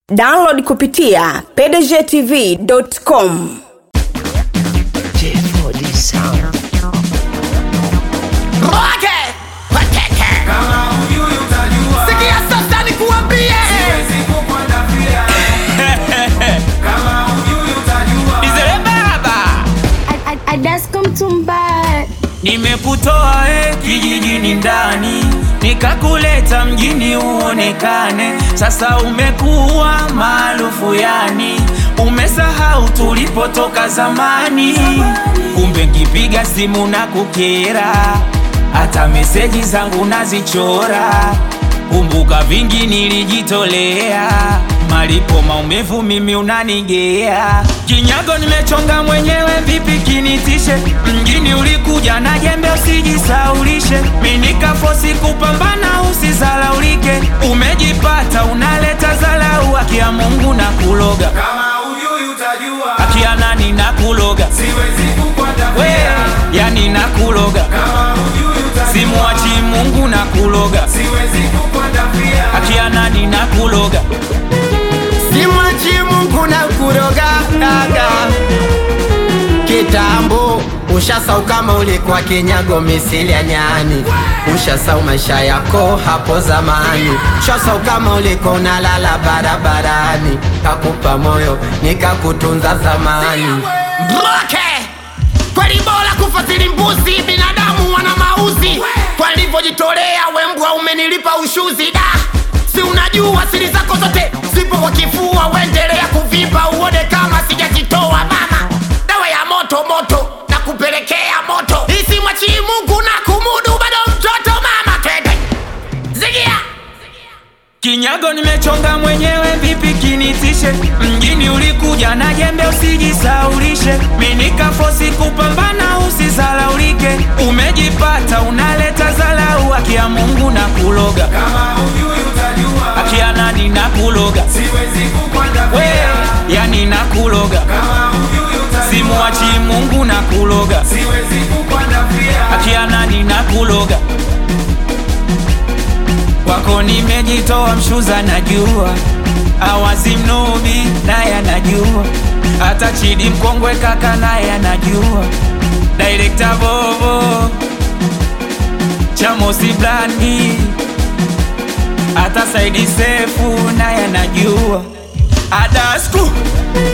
download kupitia pdgtv.com J4D Sound. Roke! Wateke! Sikia sasa nikuambie! Izere baba! Adasko Mtumba, Nimekutoa e kijijini ndani nikakuleta mjini uonekane, sasa umekuwa maarufu yani, umesahau tulipotoka zamani. Kumbe nkipiga simu na kukera, hata meseji zangu nazichora. Kumbuka vingi nilijitolea, malipo maumivu mimi unanigea. Kinyago nimechonga mwenyewe, vipi kinitishe? Mjini ulikuja na jembe, usijisaulishe. Mi nikafosi kupambana, usizalaulike. Umejipata unaleta zalau, haki ya Mungu na kuloga, Kama ujui utajua, haki ya nani na kuloga, siwezi we kukwatapia. yani na kuloga, Kama ujui utajua, simuachi Mungu na kuloga, siwezi kukwatapia. haki ya nani na kuloga. Simwachi Mungu na kuroga daga kitambo ushasau kama ulikuwa kinyago misili ya nyani ushasau maisha yako hapo zamani ushasau kama ulikuwa unalala barabarani kakupa moyo nikakutunza zamani Roke! Kweli bora kufasiri mbuzi, binadamu wana mauzi. Kwa nilivyojitolea we mbwa umenilipa ushuzi da si unajua siri zako zote zipo kwa kifua, uendelea kuvimba uone kama sijajitoa mama. Dawa ya moto moto na kupelekea moto, isimwachi Mungu na kumudu bado mtoto mama, twende zigia Kinyago nimechonga mwenyewe, vipi kinitishe? Mjini ulikuja na jembe, usijisaulishe. Mi nikafosi kupambana, usizalaulike. Umejipata unaleta zalau, haki ya Mungu na kuloga, Kama ujui utajua, haki ya nani na kuloga, siwezi we kukwatapia. yani na kuloga, Kama ujui utajua, simuachi Mungu na kuloga, siwezi kukwatapia. haki ya nani na kuloga. Kwako nimejitoa mshuza, najua awazi mnubi naye anajua, hata Chidi mkongwe kaka naye anajua, direkta Vovo Chamosi Blandi, hata Saidi Sefu naye anajua, Adasku